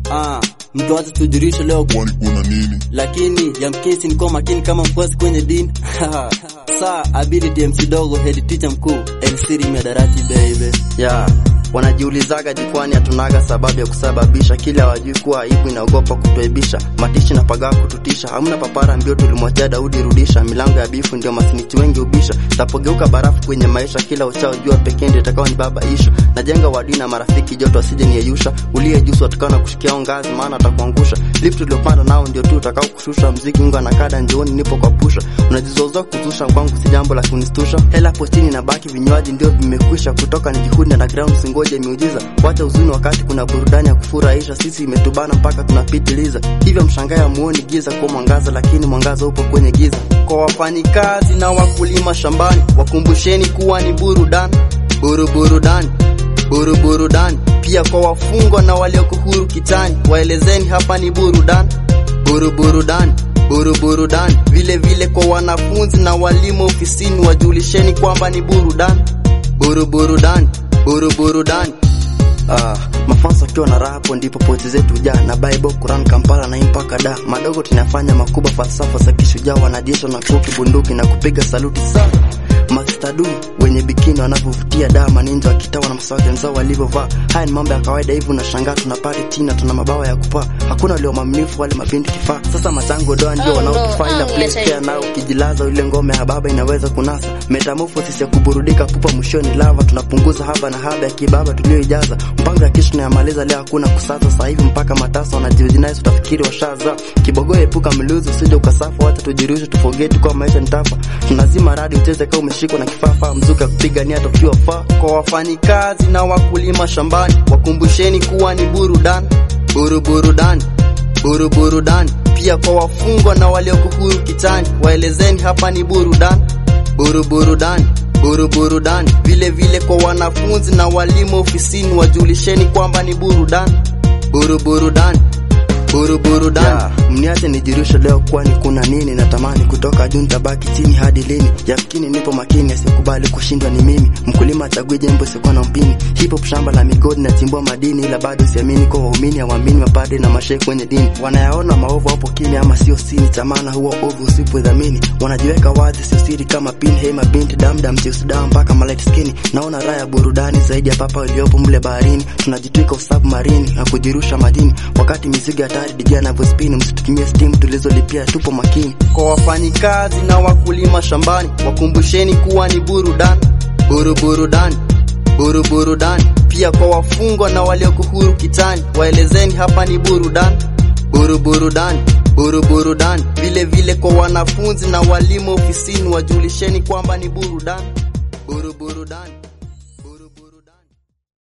Ah, mtu acha tujurishe leo kwani kuna nini? lakini yamkesi nikuwa makini kama mfuasi kwenye dini saa abidi DMC dogo head teacher mkuu elsiri miadarati baby ya wanajiulizaga jukwani hatunaga sababu ya kusababisha kile hawajui kuwa aibu inaogopa kutuaibisha matishi na pagaa kututisha hamna papara mbio tulimwachia daudi rudisha milango ya bifu ndio masiniti wengi ubisha tapogeuka barafu kwenye maisha kila uchao jua pekee ndio itakao ni baba ishu najenga wadui na marafiki joto asije niyeyusha uliye jusu watakao na kushikia ngazi maana atakuangusha lift uliopanda nao ndio tu utakao kushusha mziki unga na kada njioni nipo kwa pusha unajizozoa kuzusha kwangu si jambo la kunistusha hela postini na baki vinywaji ndio vimekwisha kutoka nijikundi underground singoje miujiza wacha uzuni wakati kuna burudani ya kufurahisha sisi imetubana mpaka tunapitiliza hivyo mshangaa muoni giza kwa mwangaza lakini mwangaza upo kwenye giza kwa wafanyikazi na wakulima shambani wakumbusheni kuwa ni burudani buru burudani buru burudani pia kwa wafungwa na walioko huru kitani waelezeni hapa ni burudani buru burudani buru burudani vile vile kwa wanafunzi na walimu ofisini wajulisheni kwamba ni burudani buru burudani buru burudani Ah, mafansa akiwa na raha hapo ndipo poeti zetu jaa na Bible, Quran, Kampala na mpaka da madogo tunafanya makubwa, falsafa za kishujaa, wanajeshi na kuki bunduki na kupiga saluti sana mastadu wenye bikini wanavyovutia da maninja wakitawa na msawati wenzao walivyovaa. Haya ni mambo ya kawaida hivi, unashangaa tuna pati tina, tuna mabawa ya kupaa, hakuna walio maminifu wale mabinti kifaa. Ssasa machango doa ndio Oh, wanaotufaa, no, ila oh, place let's care nao ukijilaza ile ngome ya baba inaweza kunasa. Metamorphosis ya kuburudika pupa mwishoni lava, tunapunguza haba na haba ya kibaba tulioijaza. Mpango ya kesho tunayamaliza leo, hakuna kusasa sasa hivi mpaka matasa wanajiujinais, utafikiri washaza. Kibogo epuka mluzi, usije ukasafa, wacha tujirushe, tufogeti kwa maisha nitafa. Tunazima radi ucheze kama umeshikwa na kifafa, mzuka kupigania tokiwa faa. Kwa wafanyikazi na wakulima shambani, wakumbusheni kuwa ni burudani, buru burudani buru burudani pia kwa wafungwa na walioko huru kitani waelezeni hapa ni burudani buru burudani buru burudani vile vile kwa wanafunzi na walimu ofisini wajulisheni kwamba ni burudani buru burudani buru burudani yeah. mniache nijirushe leo kwani kuna nini natamani kutoka juu nitabaki chini hadi lini yakini nipo makini asikubali kushindwa ni mimi mkulima achagui jembo sikuwa na mpini hip hop shamba la migodi nachimbua madini ila bado siamini kwa waumini hawaamini mapadri na mashehe kwenye dini wanayaona maovu hapo kimya ama sio sini chamana huo ovu usipodhamini wanajiweka wazi sio siri kama pin hey mabinti damdam cheusidawa mpaka malight skin naona raha ya burudani zaidi ya papa iliyopo mle baharini tunajitwika usabu marini na kujirusha majini wakati mizigo hatari DJ anavyospini msitutumie steam tulizolipia tupo makini kwa wafanyikazi na wakulima shambani wakumbusheni kuwa ni burudani buru burudani buru burudani pia kwa wafungwa na walioko huru kitani waelezeni hapa ni burudani buru burudani buru burudani vile vile kwa wanafunzi na walimu ofisini wajulisheni kwamba ni burudani buru burudani